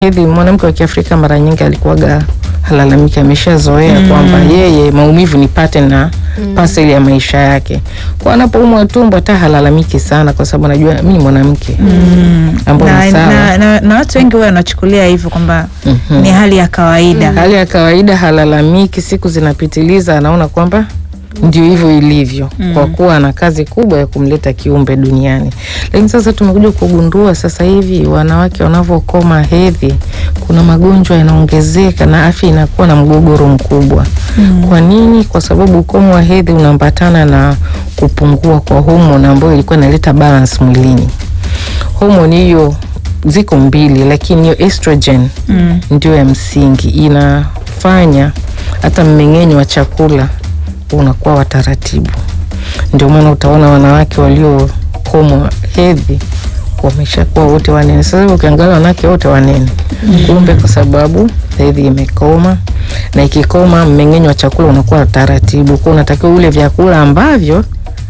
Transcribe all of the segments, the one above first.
hedhi, mwanamke wa Kiafrika mara nyingi alikuwaga halalamiki, ameshazoea Mm. kwamba yeye maumivu ni pattern na parcel ya maisha yake. Kwa anapoumwa tumbo hata halalamiki sana, kwa sababu anajua mimi ni mwanamke Mm. Ambao na, ni sawa. na, na, na watu wengi huwa wanachukulia hivyo kwamba Mhm. ni hali ya kawaida. hali ya kawaida, halalamiki. Siku zinapitiliza, anaona kwamba ndio hivyo ilivyo, kwa kuwa ana kazi kubwa ya kumleta kiumbe duniani. Lakini sasa tumekuja kugundua sasa hivi wanawake wanavyokoma hedhi, kuna magonjwa yanaongezeka na afya inakuwa na mgogoro mkubwa. Kwa nini? Kwa sababu ukomo wa hedhi unaambatana na kupungua kwa homoni ambayo ilikuwa inaleta balance mwilini. Homoni hiyo ziko mbili, lakini hiyo estrogen Mm. ndio ndio ya msingi, inafanya hata mmeng'enyo wa chakula unakuwa wa taratibu. Ndio maana utaona wanawake waliokomwa hedhi wameshakuwa wote wanene. Sasa hivi ukiangalia wanawake wote wanene, kumbe kwa sababu hedhi imekoma, na ikikoma mmeng'enyo wa chakula unakuwa wa taratibu, kwa unatakiwa ule vyakula ambavyo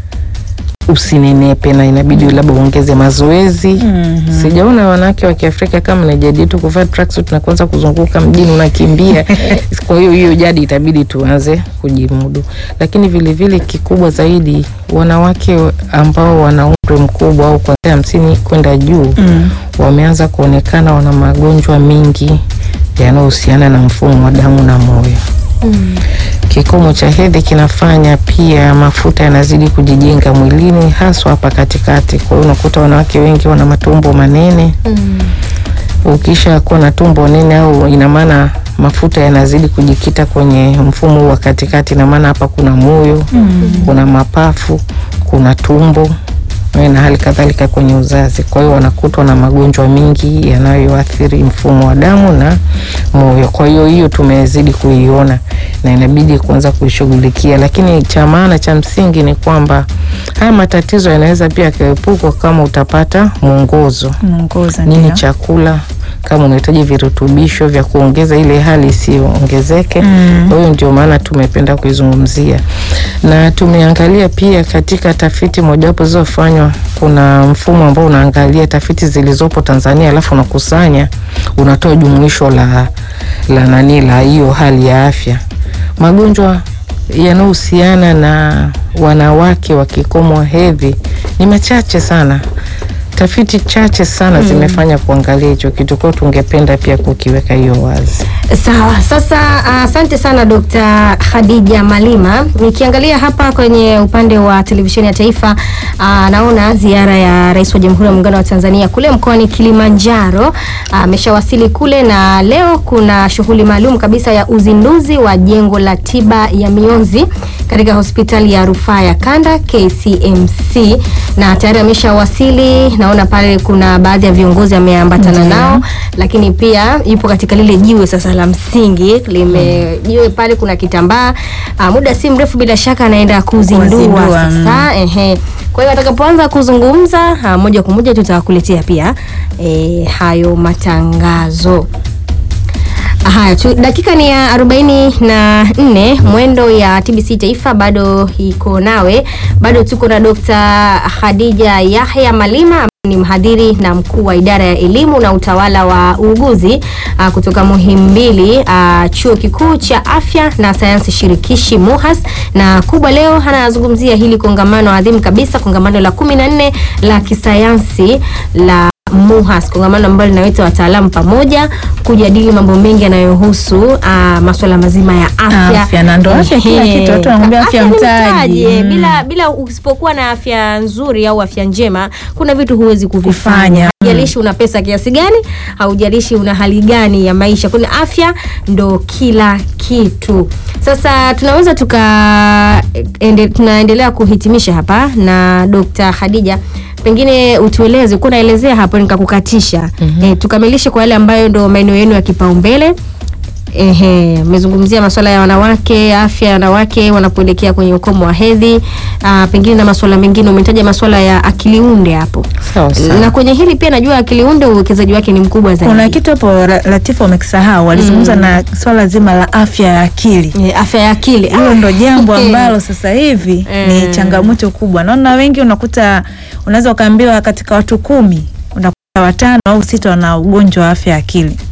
usinenepe, na inabidi labda uongeze mazoezi Mhm. Sijaona wanawake wa Kiafrika kama na jadi tu kuvaa tracksuit na kuanza kuzunguka mjini unakimbia. Kwa hiyo hiyo jadi itabidi tuanze kujimudu, lakini vilevile kikubwa zaidi, wanawake ambao wana umri mkubwa au kuanzia hamsini kwenda juu Mm. wameanza kuonekana wana magonjwa mengi yanayohusiana na mfumo wa damu na moyo. Kikomo cha hedhi kinafanya pia mafuta yanazidi kujijenga mwilini, haswa hapa katikati. Kwa hiyo unakuta wanawake wengi wana matumbo manene. Ukisha kuwa na tumbo nene, au ina maana mafuta yanazidi kujikita kwenye mfumo huu wa katikati, ina maana hapa kuna moyo, kuna mapafu, kuna tumbo eh, na hali kadhalika kwenye uzazi. Kwa hiyo wanakutwa na magonjwa mengi yanayoathiri mfumo wa damu na moyo. Kwa hiyo hiyo tumezidi kuiona na inabidi kuanza kuishughulikia, lakini cha maana cha msingi ni kwamba haya matatizo yanaweza pia yakaepukwa kama utapata mwongozo Mwongoza nini ndio. chakula kama unahitaji virutubisho vya kuongeza ile hali isiyoongezeke. Mm. Kwa hiyo ndio maana tumependa kuizungumzia, na tumeangalia pia katika tafiti mojawapo zilizofanywa, kuna mfumo ambao unaangalia tafiti zilizopo Tanzania, alafu unakusanya unatoa jumuisho la la nani la hiyo hali ya afya, magonjwa yanayohusiana na wanawake wa kikomo wa hedhi ni machache sana tafiti chache sana zimefanya kuangalia hicho kitu, kwa hiyo tungependa pia kukiweka hiyo wazi. Sawa, sasa asante sana Dr. Khadija Malima. Nikiangalia hapa kwenye upande wa televisheni ya taifa aa, naona ziara ya Rais wa Jamhuri ya Muungano wa Tanzania kule mkoani Kilimanjaro ameshawasili kule, na leo kuna shughuli maalum kabisa ya uzinduzi wa jengo la tiba ya mionzi katika hospitali ya rufaa ya Kanda KCMC, na tayari ameshawasili. Naona pale kuna baadhi ya viongozi ameambatana nao, lakini pia yupo katika lile jiwe sasa la msingi lime jiwe pale, kuna kitambaa. Ah, muda si mrefu bila shaka anaenda kuzindua Kuzindua, sasa. Ehe, kwa hiyo atakapoanza kuzungumza ah, moja kwa moja tutakuletea pia eh, hayo matangazo. Haya tu, dakika ni ya arobaini na nne. Mwendo ya TBC Taifa bado iko nawe, bado tuko na Dr. Khadija Yahya Malima ambaye ni mhadhiri na mkuu wa idara ya elimu na utawala wa uuguzi ah, kutoka Muhimbili ah, chuo kikuu cha afya na sayansi shirikishi MUHAS, na kubwa leo anazungumzia hili kongamano adhimu kabisa, kongamano la kumi na nne la kisayansi la MUHAS, kongamano ambalo linaweta wataalamu pamoja kujadili mambo mengi yanayohusu uh, masuala mazima ya afya. Afya, na ndo afya kila Ehe. kitu, watu wanakuambia afya ni mtaji. eh. Mm. Bila bila usipokuwa na afya nzuri au afya njema, kuna vitu huwezi kuvifanya. Kufanya. Haujalishi una pesa kiasi gani, haujalishi una hali gani ya maisha, kuna afya ndo kila kitu. Sasa tunaweza tuka ende, tunaendelea kuhitimisha hapa na Dr. Khadija, pengine utueleze, uko naelezea hapo nikakukatisha. Eh, tukamilishe kwa yale ambayo ndo maeneo yenu ya kipaumbele. Ehe, mmezungumzia masuala ya wanawake, afya ya wanawake wanapoelekea kwenye ukomo wa hedhi, ah, pengine na masuala mengine. Umetaja masuala ya akili unde hapo, Sawa sawa. na kwenye hili pia najua akili unde uwekezaji wake ni mkubwa zaidi. Kuna kitu hapo Ra- Latifa wamekisahau, walizungumza na swala zima la afya ya akili. Eh, afya ya akili Hilo ndo jambo Eh. ambalo sasa hivi Eh. ni changamoto kubwa. Naona wengi unakuta, unaweza ukaambiwa katika watu kumi unakuta watano au sita wana ugonjwa wa afya ya akili.